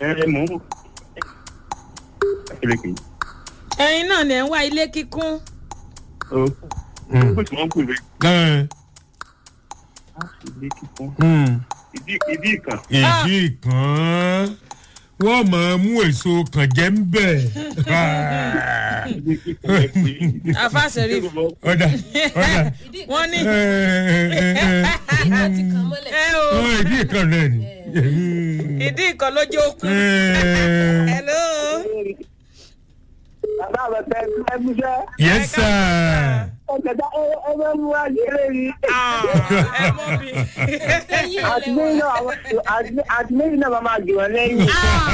ẹ mò ń kékeré ẹyin náà ni ẹ ń wá ilé kíkún o Mm. kó tí wọ́n kù lé Ẹ, ilé kíkún mm. ìdí ìdí ìkan ìdí kan wọ́n máa mú èso kàn jẹ́ ń bẹ̀. ilé kíkún ẹ pé àfàṣẹrí ọ̀dà ọ̀dà wọn ní ẹ, ẹ, ẹ, ẹ. ìkan ti kàn mọ́lẹ̀. ẹ o Ọ, ìdí kan náà ni. ìdí ìkan lójú okun Ẹ, hello bàbá rẹ̀ tẹ ẹ múṣẹ́ yes sir. ọ̀kẹ́dá ẹ bẹ́ mú wá ṣeré yìí. Ah, ẹ mọ mi ẹyin ò àtìlẹ́yìn náà àwọn àtìlẹ́yìn náà máa máa jù wọ́n lẹ́yìn.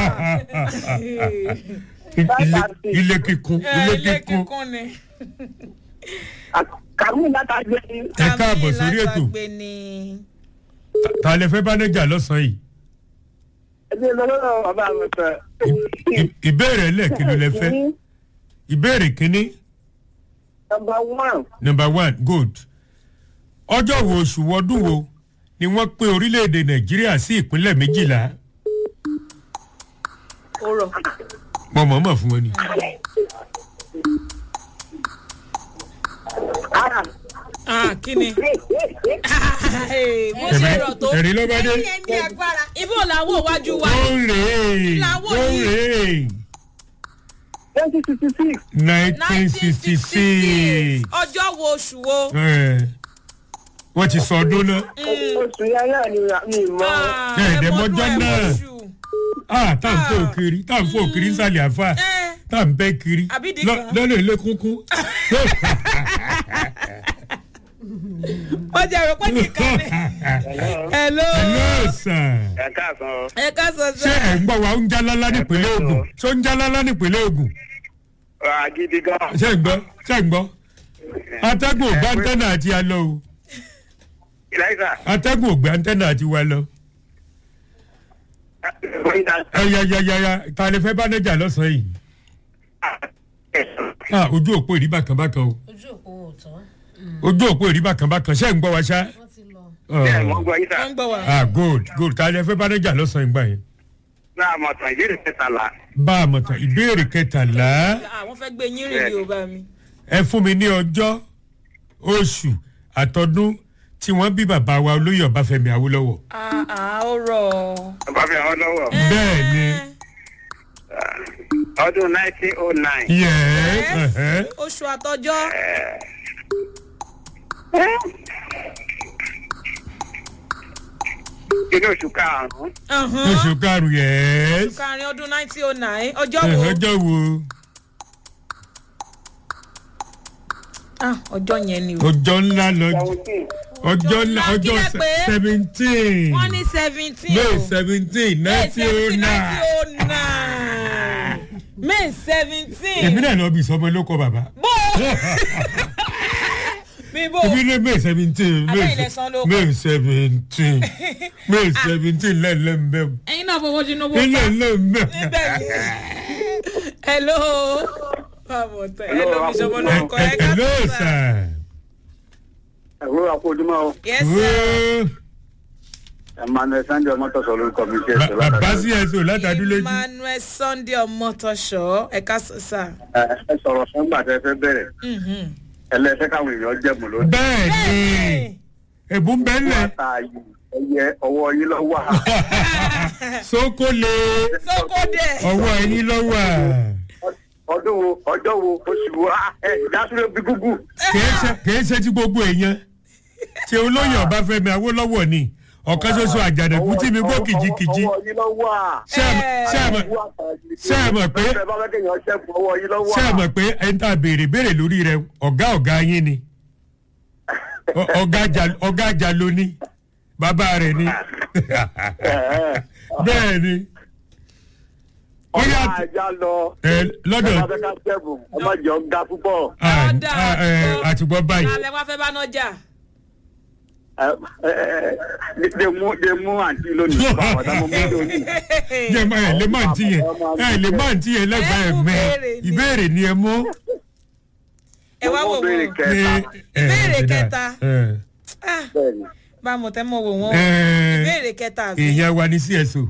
Ilé- ilé kíkún ẹ ilé ilé kíkún. kíkún ni kàmú látàgbé ni. Ẹ káàbọ̀ sórí ètò. látàgbé ni ta lè fẹ́ bánájà lọ́sàn-án yìí. ẹbí lọ́wọ́ bàbá rẹ̀ tẹ. Ì- ìbéèrè ẹlẹ́ẹ̀kí ló lẹ fẹ́. ìbéèrè kínní nọmba one number one good. ọjọ́ wo oṣù wọdún wo ni wọ́n pín orílẹ̀-èdè nàìjíríà sí ìpínlẹ̀ méjìlá. ó rọ mo mọ̀ mọ̀ fún wọn ni. ah ah kí ni bó ṣe rọ tó ẹ̀rí ló bá dé. ẹni ẹni agbára ibo làwọn òwájú wa ó ń rè é Làwọn ó ń yìí. rè é twenty sixty six nineteen sixty six. ọjọ́ wo oṣù wo wọ́n ti sọ ọdún náà. oṣù yẹn náà ni mi mọ. Ah, Ṣé ẹ̀dẹ̀ ẹ mọ́jọ́ mọ́dún, ẹ náà? mọ́ṣù. ah tá à ń fò kiri tá à ń fò kiri nsàlẹ̀ àfa ẹ tá à ń bẹ́ kiri Àbídì lọ- kan. lọ́nà ilé kúnkún. ó jẹ́ rò pé nìkan ni hello hello sir. ẹ káàsán ẹ ká sọ ṣé sọ ẹ̀ ń gbọ́ wa ń jálálá nípínlẹ̀ Ògùn ṣé ó ń jálálá nípínlẹ̀ Ògùn agídí gan ṣé ẹ̀ ń gbọ́ ṣé ẹ̀ ń gbọ́ atẹ́gùn ògbà antẹ́nà àti alọ́ o ìlàìsà atẹ́gùn ògbà antẹ́nà àti wa lọ. ẹyàyàyàyà ta lè fẹ́ bánájà lọ́sàn-án yìí ah ojú òpó ìrí bákan bákan o ojú òpó ò tán ojú òpó ìrí bákan bákan ṣé ẹ̀ ń gbọ́ wa ṣá. wọ́n ti lọ. bẹ́ẹ̀ wọ́n gbọ́ yín sà wọ́n ń gbọ́ wa ah good good ta lè fẹ́ bánájà lọ́sàn-án ìgbà yẹn. náà mọ̀ tán ìbéèrè kẹtàlá bá a mọ̀ tán ìbéèrè kẹtàlá àwọn fẹ́ gbé yín rìn ní o bá mi ẹ fún mi ní ọjọ́ oṣù àtọdún tí wọ́n bí bàbá wa olóyè ọbáfẹ́mi awólọ́wọ̀. ah ah ó rọ bàbá fi hàn lọ́wọ́ bẹ́ẹ̀ ni ọdún nineteen oh nine yẹ́ẹ́ ẹ̀hẹ́. oṣù àtọjọ́ inú oṣù karùn-ún oṣù karùn-ún yẹ́ẹ́. kárin ọdún nineteen oh nine ọjọ́ wo ọjọ́ wo ah ọjọ́ yẹn ni o ọjọ́ ńlá lọ́jọ́ seventeen ọjọ́ ńlá ńlá, ọjọ́ kí lẹ pè é? seventeen wọ́n ní seventeen may o seventeen May nineteen oh 17, nine. 1909 May seventeen èmi náà lọ bí ìsọmọ ló kọ bàbá. bó bí bó èmi ní may seventeen Abẹ́ ilẹ̀ san ló kọ. may seventeen may seventeen lẹ́ẹ̀lẹ́ ń bẹ́ẹ̀. ẹyin náà fọwọ́ sínú owó ilé pa ilé mbẹ́. níbẹ̀ yìí hello báwo tẹ hello bísọ̀bù lórúkọ ẹ ká hello sọ sá sir. ẹ̀rọ àpòjúmọ́ o yes sir emmanuel sunday ọmọtọ̀sọ lórúkọ mi ṣe èso bàbá sí ẹsẹ̀ látàdúlẹ́jì. emmanuel sunday ọmọtọṣọ ẹ ká sọ sá ẹ sọ̀rọ̀ sọ́ngbà tẹ fẹ́ bẹ̀rẹ̀ ẹlẹ́sẹ̀ káwọn èèyàn jẹ̀mú lónìí. bẹ́ẹ̀ ni ẹ̀bùn bẹ́ẹ̀lẹ̀ wọ́n ta ayò ẹyẹ ọwọ́ yín lọ wà. sókòlè sókòdẹ ọwọ́ ẹ̀yìn lọ́wọ́ ọdún wo ọjọ́ wo oṣù wo ah, ẹ ìdásílẹ̀ bí gúgú. kìí ṣe ti gbogbo èèyàn tí olóyè ọbáfẹ́mi awólọ́wọ̀ ni ọ̀kan ṣoṣo àjàdẹ̀kú tí mi gbó kìjikìji ọwọ́ yín lọ wà. ṣé ẹ mọ̀- ṣé ẹ mọ̀- ṣé ẹ mọ̀ pé- bẹ́ẹ̀ bá fẹ́ kéèyàn ṣẹ́gun ọwọ́ yín lọ wà. ṣé ẹ mọ̀ pé ẹni tá a béèrè béèrè lórí rẹ ọ̀gá ọ̀gá yín ni Ọ- ọ̀gá jà- ọ̀gá àjà ló ní bàbá rẹ̀ ni bẹ́ẹ̀ ni ó ọ̀gá yà ajá lọ. ẹ lọ́dọ̀ bẹ́ẹ̀ bá fẹ́ ká ṣẹ́gun ọmọ jọ ń ga púpọ̀. à- Ọ̀dà à- ẹ, àtìgbọ́. àtìgbọ́ báyìí alẹ́ wá fẹ́ bá náà jà ẹ ẹ ẹ de mú de mú àǹtí lónìí. báwọn tá mo mú lónìí. jẹ́ máa ẹ̀ lè má ntí yẹn ẹ̀ lè má ntí yẹn lẹ́gbàá ẹ̀ mẹ́ ìbéèrè ni ẹ mú. ẹ wá wò Mo béèrè wọ́n kẹta. Ìbéèrè kẹta. ẹ Ah, bẹ́ẹ̀ni. bá a mọ̀ tẹ́ mọ̀ wò wọ́n ẹ ìbéèrè kẹta àbí. èèyàn wa ní cso